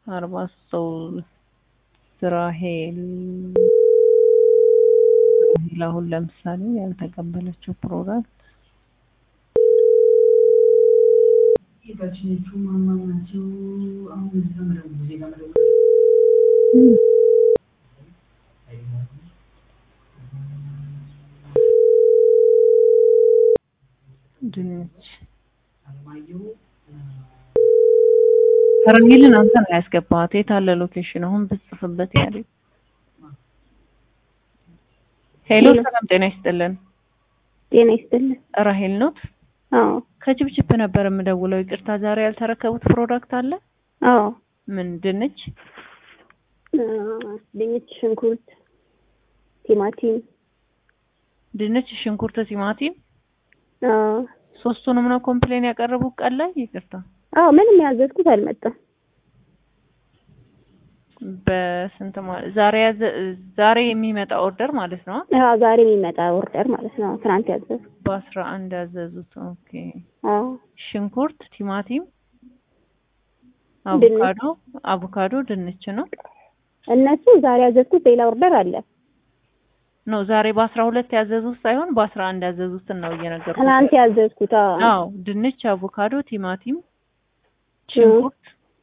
አርባ ሶስት ራሄል ራሄል አሁን ለምሳሌ ያልተቀበለችው ፕሮዳክት የታችኞቹ ማማ ናቸው። አሁን እዚህ ጋር መደወል እዚህ ጋር መደወል ድንች አለማየሁ ራሄልን አንተ ነው ያስገባሃት። የት አለ ሎኬሽን? አሁን ብጽፍበት ያለ ሄሎ፣ ሰላም ጤና ይስጥልን። ጤና ይስጥልን። ራሄል ኖት? አዎ ከችፕችፕ ነበር የምደውለው። ይቅርታ ዛሬ ያልተረከቡት ፕሮዳክት አለ? አዎ ምን ድንች? እ ድንች፣ ሽንኩርት፣ ቲማቲም ድንች፣ ሽንኩርት፣ ቲማቲም አዎ ሶስቱንም ነው ኮምፕሌን ያቀረቡት ቀን ላይ? ይቅርታ አዎ ምንም ያዘዝኩት አልመጣም። በስንት ማለት ዛሬ ያዘ ዛሬ የሚመጣ ኦርደር ማለት ነው። አዎ ዛሬ የሚመጣ ኦርደር ማለት ነው። ትናንት ያዘዝኩት። በአስራ አንድ ያዘዙት። ኦኬ አዎ ሽንኩርት፣ ቲማቲም፣ ድንች። አቮካዶ አቮካዶ ድንች ነው እነሱ ዛሬ ያዘዝኩት ሌላ ኦርደር አለ። ነው ዛሬ በአስራ ሁለት ያዘዙት ሳይሆን በአስራ አንድ ያዘዙትን ነው እየነገርኩት። ትናንት ያዘዝኩት አዎ አዎ ድንች፣ አቮካዶ፣ ቲማቲም፣ ሽንኩርት።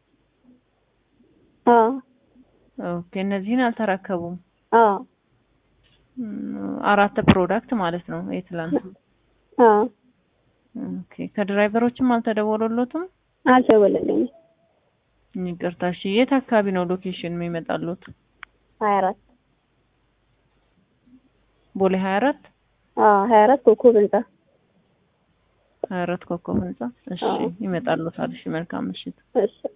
አዎ ኦኬ እነዚህን አልተረከቡም። አዎ ም፣ አራት ፕሮዳክት ማለት ነው የትላንቱ። አዎ ኦኬ ከድራይቨሮችም አልተደወሉሎትም? አልተደወለልኝም። ይቅርታ እሺ። የት አካባቢ ነው ሎኬሽን የሚመጣሉት? ሀያ አራት ቦሌ 24 አዎ ሀያ አራት ኮከብ ህንጻ 24 ኮከብ ህንጻ። እሺ አዎ። ይመጣሉታል። እሺ መልካም ምሽት። እሺ